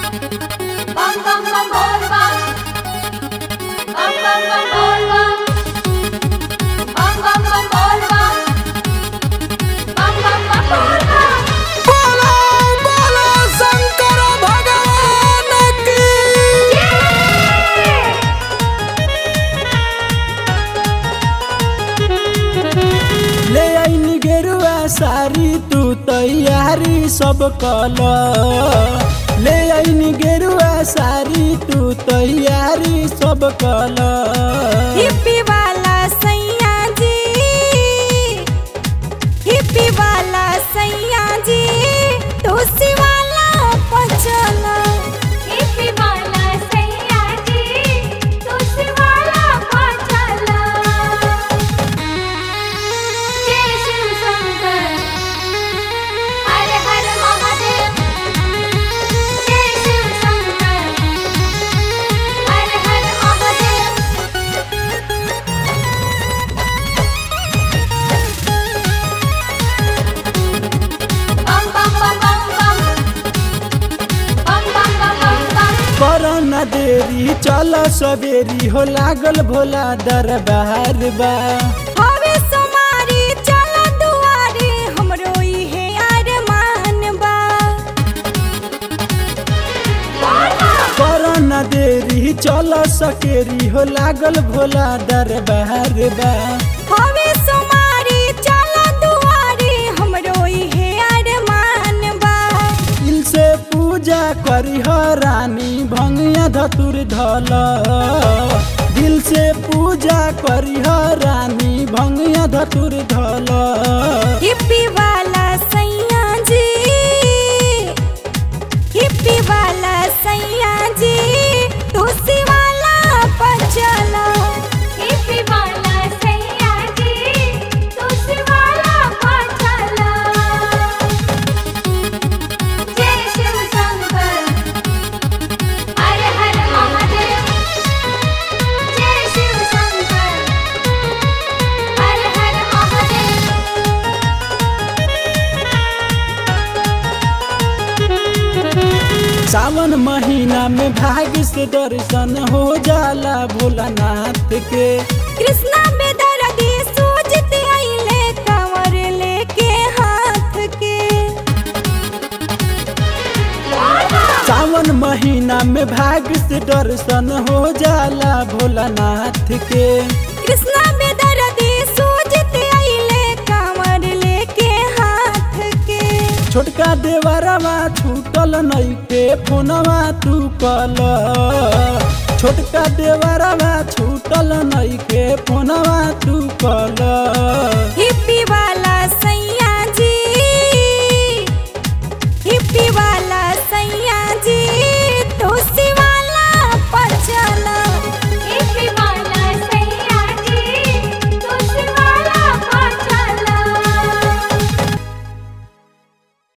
bam bam bam bol bam bam bam bam bol bam bam bam bam bol bam bam bam bam bol bam बोलो बोलो शंकर भगवान की ले आईनी गेरुआ सारी तू तैयारी सब कल ले आईनी गेरुआ सारी तू तैयारी सब कल हिप्पी वाला सैया जी हिप्पी वाला सैया जी तुलसी वाला पचला हिप्पी वाला सैया जी तुलसी वाला पाचला जय शिव शंकर हर हर महादेव जय शिव शंकर हर हर महादेव बम बम बम बम बम बम बम बम बम बम कर न देरी चल सवेरी हो लागल भोला दरबार बा हवे सोमारी चल दुआरे हमरो इहे अरमान बा कर न देरी चल सकेरी हो लागल भोला दरबार बा हवे सोमारी चल दुआरे हमरो इहे अरमान बा दिल से पूजा करी हो रानी भंगिया धतुर धल दिल से पूजा करी हो रानी भंगिया धतुर धल हिप्पी वाला सैया जी हिप्पी वाला सैया जी तुलसी वाला पचला हिप्पी वाला सैया जी तुलसी वाला पाचला जय शिव शंकर हर हर महादेव जय शिव शंकर हर हर महादेव सावन महीना में भाग्य से दर्शन हो जाला भोलानाथ के कृष्णा बेदर्दी सूझत आइले कंवर लेके हाथ के सावन महीना में भाग्य से दर्शन हो जाला भोलानाथ के कृष्णा बेदर्दी सूझत आइले कंवर लेके हाथ के छोटका देवरवा छूटल नइखे फोनवा तू कल छोटका देवरवा छूटल नइखे फोनवा तू कल हिप्पी वाला सैया जी हिप्पी वाला